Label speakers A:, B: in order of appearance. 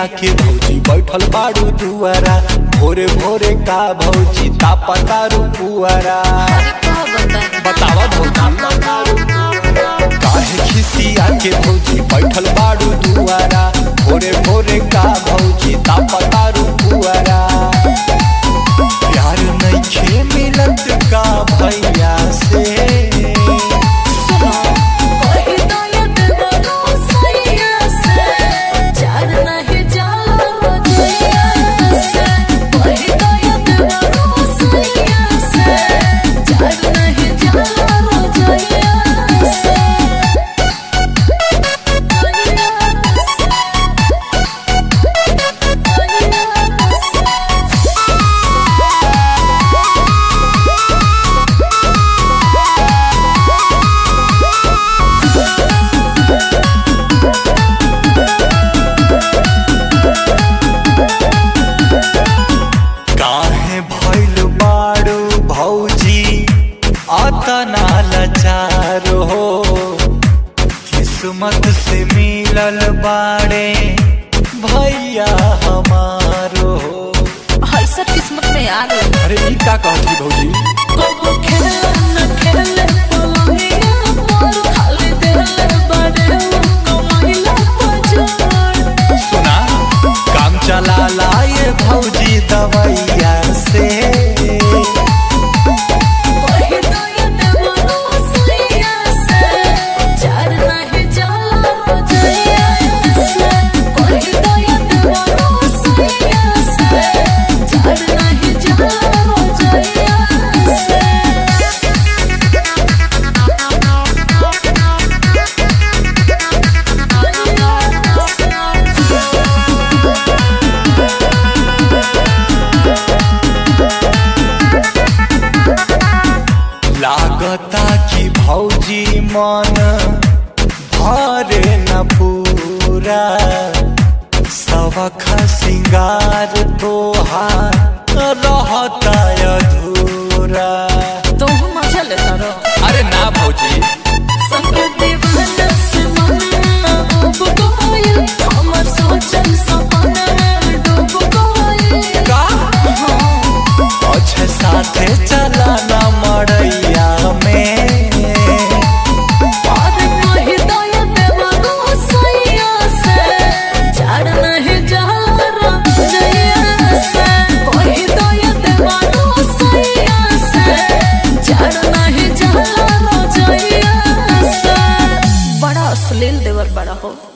A: के भौजी बैठल बाड़ू दुआरा भोरे भोरे का भौजी तापतारू पुआरा
B: अरे का बताई
A: बतावा भौजी काहे खिसिया के भौजी बैठल बाड़ू दुआरा भोरे भोरे का भौजी तापतारू पुआरा प्यार नइखे मिलत का भैया से
B: सुनो कोई तो ये देवरो सैया से चार नहीं जाला रोजैया से कोई तो ये देवरो सैया से चार नहीं जाला रोजैया से
A: काहे भइल बाड़ू भौजी अतना लाचार हो किस्मत से मिलल बाड़े भैया हमारो हो
B: ऐसा किस्मत में आ गए
A: अरे ई का कहती भौजी
B: कबो खेले न खेले पलंगिया मोर खाली देले बड़े कमाइला पजोड़
A: सुना काम चला लाए भौजी दवैया से
B: कोई तो ये देवरो सैया से चार नहीं जाला रोजैया से कोई तो ये देवरो सैया से चार नहीं जाला रोजैया से
A: लागता कि भौजी मन भरे न पूरा सबख सिंगार तोहार रहता अधूरा
B: तुम मजा लेता रहो
A: अरे ना भौजी
B: संग दीवाना से मन डूब गइल हमर सोचल सपना डूब गइल
A: का अच्छे साथे चला ना मड़ैया में
B: और नहीं दया देवरो सैया से चार नहीं जाला रोजैया से कोई दया देवरो सैया से चार नहीं जाला रोजैया से बड़ा अश्लील देवर बड़ा हो